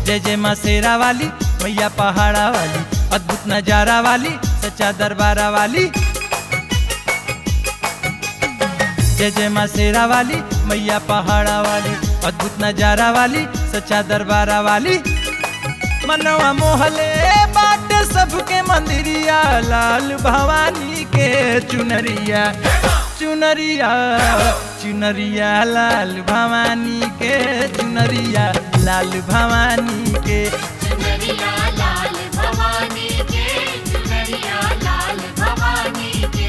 जय जय माँ शेरा वाली मैया पहाड़ा वाली अद्भुत नजारा वाली सच्चा दरबारा वाली जय जय माँ शेरा वाली मैया पहाड़ा वाली अद्भुत नजारा वाली सच्चा दरबारा वाली मनवा मोहले बाट सबके मंदिरिया लाल भवानी के चुनरिया चुनरिया चुनरिया लाल भवानी के चुनरिया लाल भवानी के चुनरिया लाल भवानी के चुनरिया लाल भवानी के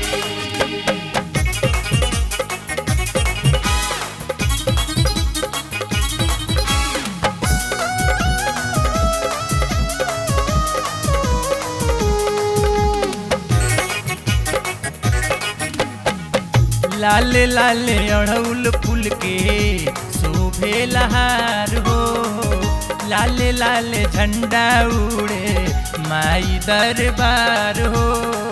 लाल लाल अड़ौल फूल के शोभे लहार हो लाल लाल झंडा उड़े माई दरबार हो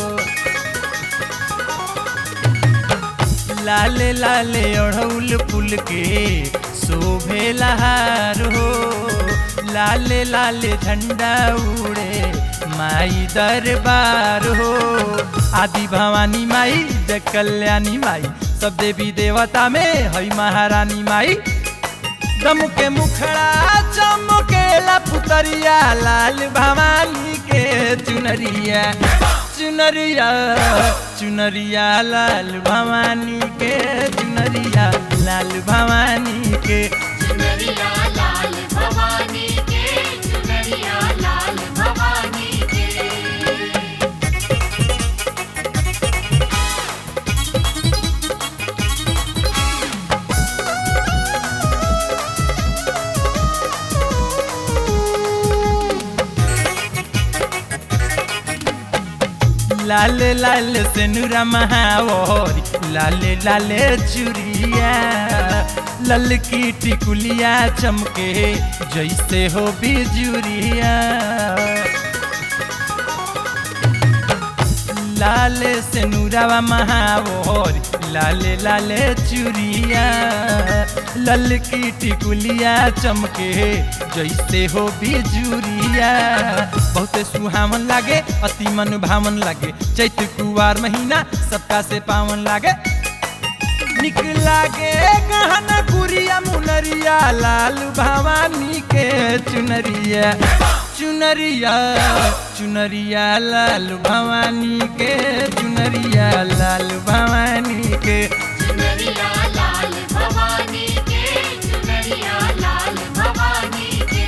लाल लाल अड़ौल फूल के शोभे लहार हो लाल लाल झंडा उड़े माई दरबार हो आदि भवानी माई जय कल्याणी माई सब देवी देवता में हई महारानी माई दम के मुखड़ा चमकेला पुतरिया लाल भवानी के चुनरिया चुनरिया चुनरिया लाल भवानी के चुनरिया लाल भवानी के चुनरिया लाल भवानी के चुनरिया लाल भवानी के लाल लाल सेनुरा महावरी लाल लाल चुरिया लल की टिकुलिया चमके जैसे हो बिजुरिया लाल सेनुरावा महावरी लाल लाल चुरिया लल की टिकुलिया चमके जैसे हो बिजुरिया बहुते सुहावन लागे अति मन भावन लागे चैत कुवार महीना सबका से पावन लागे निक लागे गहना गुरिया मुनरिया लाल भवानी के चुनरिया चुनरिया चुनरिया लाल भवानी के चुनरिया लाल भवानी के चुनरिया लाल भवानी के चुनरिया लाल भवानी के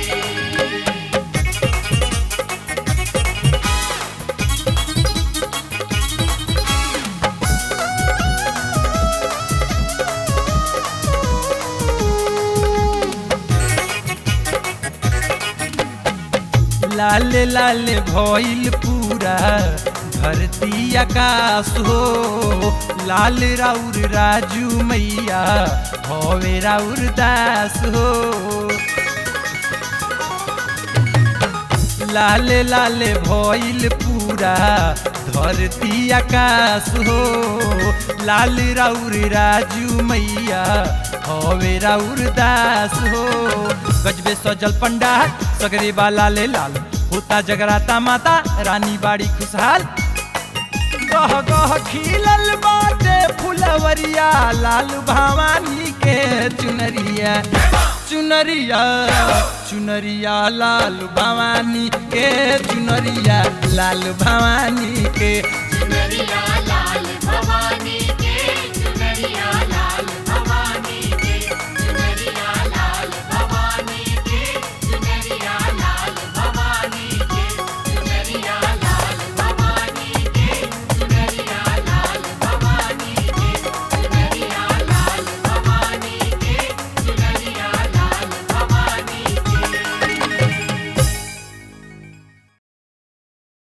लाल लाल भइल पूरा धरती आकाश हो लाल राउर राजू मैया भवे राउर दास हो लाल लाल भइल पूरा धरती आकाश हो लाल राउर राजू मैया हवे राउर दास हो गजबे सजल पंडाल सगरे बाला ले लाल होता जगराता माता रानी बाड़ी खुशहाल गह गह खिलल बाटे फुलवरिया लाल भवानी के चुनरिया चुनरिया चुनरिया लाल भवानी के चुनरिया लाल भवानी के चुनरिया लाल